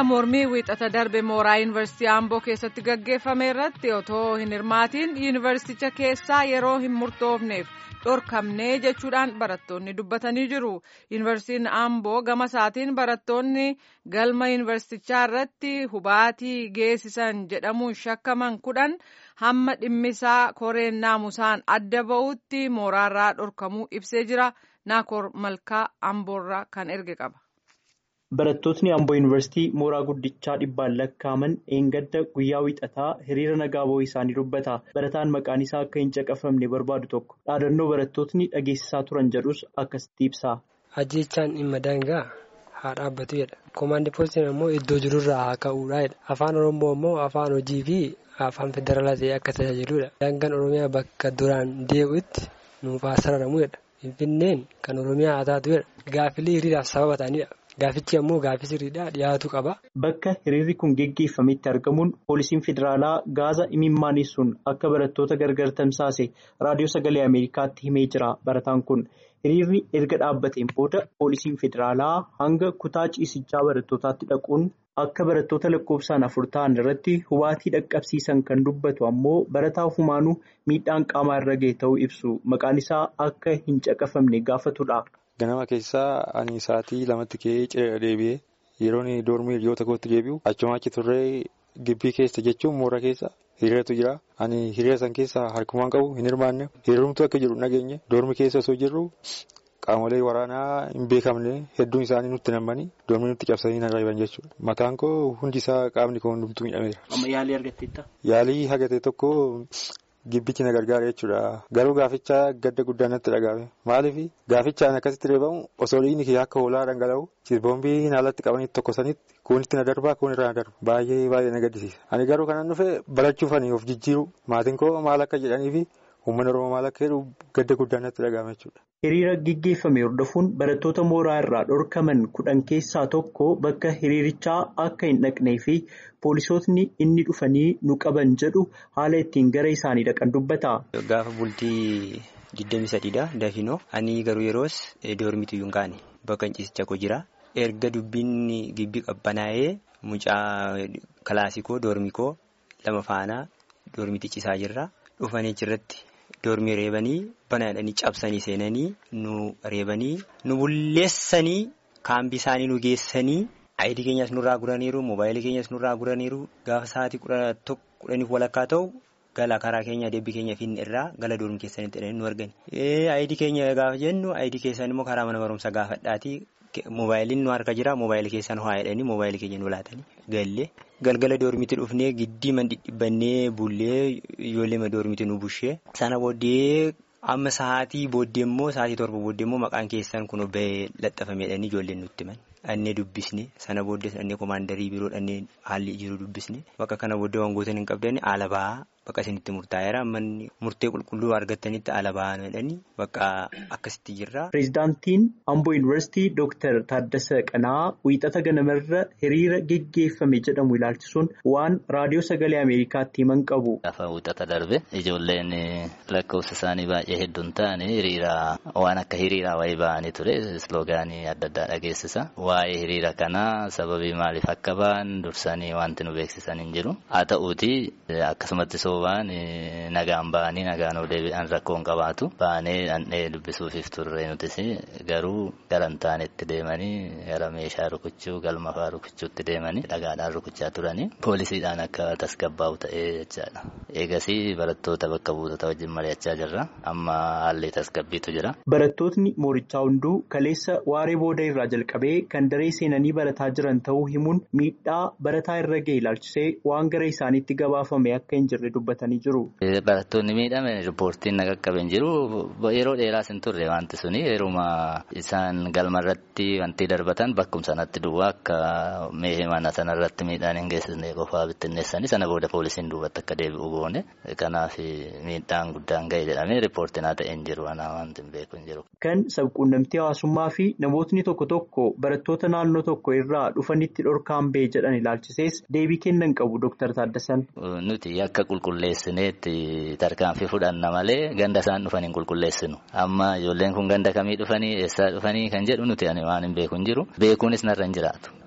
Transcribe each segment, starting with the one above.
hiriira mormii wiixata darbe mooraa yuunivarsiitii Amboo keessatti gaggeeffame irratti otoo hin hirmaatiin yuunivarsiiticha keessaa yeroo hin murtoofneef dhorkamnee jechuudhaan barattoonni dubbatanii jiru. Yuunivarsiitiin Amboo gama isaatiin barattoonni galma yuunivarsiitichaa irratti hubaatii geessisan jedhamuun shakkaman kudhan hamma dhimmisaa koreen naamusaan adda ba'utti mooraarraa dhorkamuu ibsee jira. Naakoor Malkaa Amboorraa kan erge qaba. Barattootni Amboo Yuunivarsiitii mooraa guddichaa dhibbaan lakkaa'aman eengadda guyyaa wiixataa hiriira nagaa ba'uu isaanii dubbata. Barataan maqaan isaa akka hin caqafamne barbaadu tokko dhaadannoo barattootni dhageessisaa turan jedhus akkasitti ibsa. Ajjechaan dhimma daangaa haa dhaabbatu jedha. Koomaandii poolisiin immoo iddoo jirurraa haa ka'uudha jedha. Afaan Oromoo immoo afaan hojii fi afaan federaalaa ta'ee akka tajaajiludha. Daangaan Oromiyaa bakka duraan deebi'utti nuuf haa sararamu jedha. Finfinneen kan Oromiyaa haa taatu jedha. Gaaffilee hiriiraaf sababa ta'anidha. Gaafichi ammoo gaaffii sirriidhaa dhiyaatu qaba. Bakka hiriirri kun geggeeffametti argamuun poolisiin federaalaa gaaza imimmaanessuun akka barattoota gargar tamsaase raadiyoo sagalee Ameerikaatti himee jira. Barataan kun hiriirri erga dhaabbateen booda poolisiin federaalaa hanga kutaa ciisichaa barattootaatti dhaquun akka barattoota lakkoofsaan afur ta'an irratti hubaatii dhaqqabsiisan kan dubbatu ammoo barataa ofumaanuu miidhaan qaamaa irra ga'e ta'uu ibsu. Maqaan isaa akka hin caqafamne gaafatudha. Ganama keessaa ani sa'aatii lamatti ka'ee ciree deebi'ee yeroon doormii hiriyoota kootti deebi'u achuma achi turree gibbii keessa jechuun moora keessa hiriiratu jira. Ani hiriira san keessaa harkumaan qabu hin hirmaanne hiriirumtu akka jiru nageenye doormii keessa osoo jirru qaamolee waraanaa hin beekamne hedduun isaanii nutti nammanii doormii nutti cabsanii na reeban jechuudha. Mataan koo hundi isaa qaamni koo hundumtuu miidhameera. Amma yaalii argatteetta? Yaalii hagate tokko. Gibbichi na gargaara jechuudha. Garuu gaafichaa gadda guddaa natti dhagahame. Maaliif gaafichaan akkasitti reebamu osoo dhiigni kiyya akka hoolaa dhangala'u boombii naalatti qabanitti tokkosanitti kuunitti na darbaa kuun irraa na darba. Baay'ee baay'ee na gaddisiisa. Ani garuu kanan dhufe barachuufanii of jijjiiru. Maatiin koo maal akka jedhanii fi uummanni Oromoo maal akka jedhu gadda guddaa natti dhagahame jechuudha. Hiriira gaggeeffame hordofuun barattoota mooraa irraa dhorkaman kudhan keessaa tokko bakka hiriirichaa akka hin dhaqnee fi poolisootni inni dhufanii nu qaban jedhu haala ittiin gara isaanii dhaqan dubbata. Gaafa bultii 23dha Dafinoo. Ani garuu yeroos doormiitu hin kaane bakka ciisicha koo jira. Erga dubbiin gibbii qabbanaa'ee mucaa kilaasikoo doormikoo lama faanaa doormiitti ciisaa jirra. Dhufanii achirratti. Doormii reebanii banaadhanii cabsanii seenanii nu reebanii nu bulleessanii kaambii isaanii nu geessanii ayidii keenyas nurraa guraniiru moobaayilii keenyas nurraa guraniiru gaafa sa'aatii kudhaniif walakkaa ta'u gala karaa keenya deebbii keenya finne irraa gala doormii keessanitti hidhanii nu argani. Ayidii keenya gaafa jennu ayidii keessan immoo karaa mana barumsaa gaafadhaatii moobaayiliin nu harka jira moobaayilii keessan haa hidhanii moobaayilii keenya nu laatanii gallee. Galgala doormiitti dhufnee giddii man dhidhibbannee bullee ijoollee doormiitti nu bushee sana booddee amma sa'aatii booddee immoo sa'aatii torba booddee immoo maqaan keessan kun bahee laxafameedhaan ijoolleen nutti himan dhannee dubbisne sana booddee dhannee koomaandarii biroo dhannee haalli jiru dubbisne bakka kana booddee wangoota hin qabdanne haala bahaa bakka isinitti murtaa'eera manni murtee qulqulluu argattanitti haala bahaa jedhanii bakka akkasitti jirra. Pireezidaantiin Amboo Yuunivarsiitii Dooktar Taaddasa Qanaa wiixata ganamarra hiriira geggeeffame jedhamu ilaalchisuun waan raadiyoo sagalee Ameerikaatti himan qabu. Gaafa wiixata darbe ijoolleen lakkoofsa isaanii baay'ee hedduun ta'anii hiriira waan akka hiriiraa wayii ba'anii ture isloogaanii adda addaa dhageessisa. Waa'ee hiriira kanaa sababii maaliif akka ba'an dursanii wanti nu beeksisan hin jiru. Haa ta'uuti akkasumatti soobaan nagaan ba'anii nagaan deebi'an rakkoon qabaatu. Ba'anii dhandhee dubbisuufiif turre nutis garuu gara hin taanetti deemanii gara meeshaa rukuchuu galma fa'aa rukuchuutti deemanii dhagaadhaan rukuchaa turanii poolisiidhaan akka tasgabbaa'u ta'ee jechaadha. Eegasii barattoota bakka buutota wajjin mari'achaa jirra. Amma haalli tasgabbiitu jira. Barattootni moorichaa hunduu kaleessa waaree booda irraa jalqabee kan daree seenanii barataa jiran ta'uu himuun miidhaa barataa irra ga'e ilaalchisee waan gara isaaniitti gabaafame akka hin jirre dubbatanii jiru. Barattoonni miidhame riippoortiin na qaqqabe hin jiru. Yeroo dheeraas hin turre wanti suni yeruma isaan galma irratti wanti darbatan bakkum sanatti duwwaa akka meeshee mana sanarratti miidhaan hin geessisne qofaa bittinneessanii sana booda poolisiin duubatti akka deebi'u goone kanaaf miidhaan guddaan ga'e jedhamee riippoortiin haa ta'e hin jiru anaa wanti hin beeku hin jiru. Kan sabquunnamtii hawaasummaa fi namootni tokko tokko barattoota naannoo tokko irraa dhufanitti dhorkaan ba'e jedhan ilaalchisees deebii kennan qabu Dooktar Taaddasan. Nuti akka qulqulleessineetti tarkaanfii fudhanna malee ganda isaan dhufan hin qulqulleessinu. Amma ijoolleen kun ganda kamii dhufanii eessaa dhufanii kan jedhu nuti waan hin beeku hin jiru. Beekuunis narra hin jiraatu.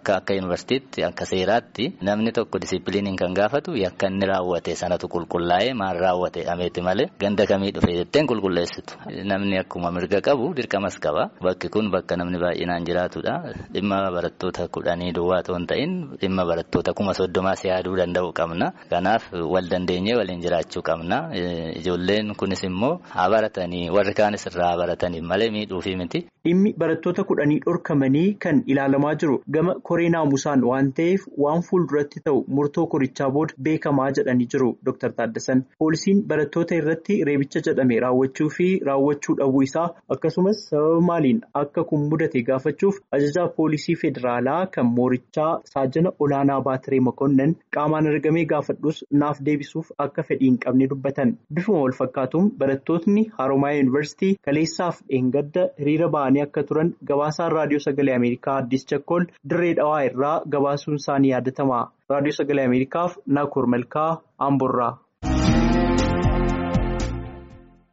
akka akka yuunivarsiitiitti akka seeraatti namni tokko disiipiliiniin kan gaafatu yakka inni raawwate sanatu qulqullaa'ee maal raawwate ameeti malee ganda kamii dhufee jetteen qulqulleessitu. Namni akkuma mirga qabu dirqamas qaba. Bakki kun bakka namni baay'inaan jiraatudha. Dhimma barattoota kudhanii duwwaa otoo hin ta'in dhimma barattoota kuma soddomaas yaaduu danda'u qabna. Kanaaf wal dandeenyee waliin jiraachuu qabna. Ijoolleen kunis immoo haa baratanii warri kaanis irraa haa baratanii malee miidhuufi miti. Dhimmi barattoota kudhanii dhorkamanii kan ilaalamaa jiru gama koree naamusaan waan ta'eef waan fuulduratti ta'u murtoo korichaa booda beekamaa jedhanii jiru Dr. Taaddasan. Poolisiin barattoota irratti reebicha jedhame raawwachuu fi raawwachuu dhabuu isaa akkasumas sababa maaliin akka kun mudate gaafachuuf ajajaa poolisii federaalaa kan moorichaa saajana olaanaa baatiree makonnan qaamaan argamee gaafadhus naaf deebisuuf akka fedhii hin qabne dubbatan. Bifuma wal fakkaatuun barattootni Haroomayaa Yuunivarsiitii kaleessaaf dheengadda hiriira ba'anii akka turan gabaasaan raadiyoo sagalee Ameerikaa Addis Chakkol dirree dhawaa irraa gabaasuun isaanii yaadatama. Raadiyoo sagalee Ameerikaaf Naakoor Malkaa Amborraa.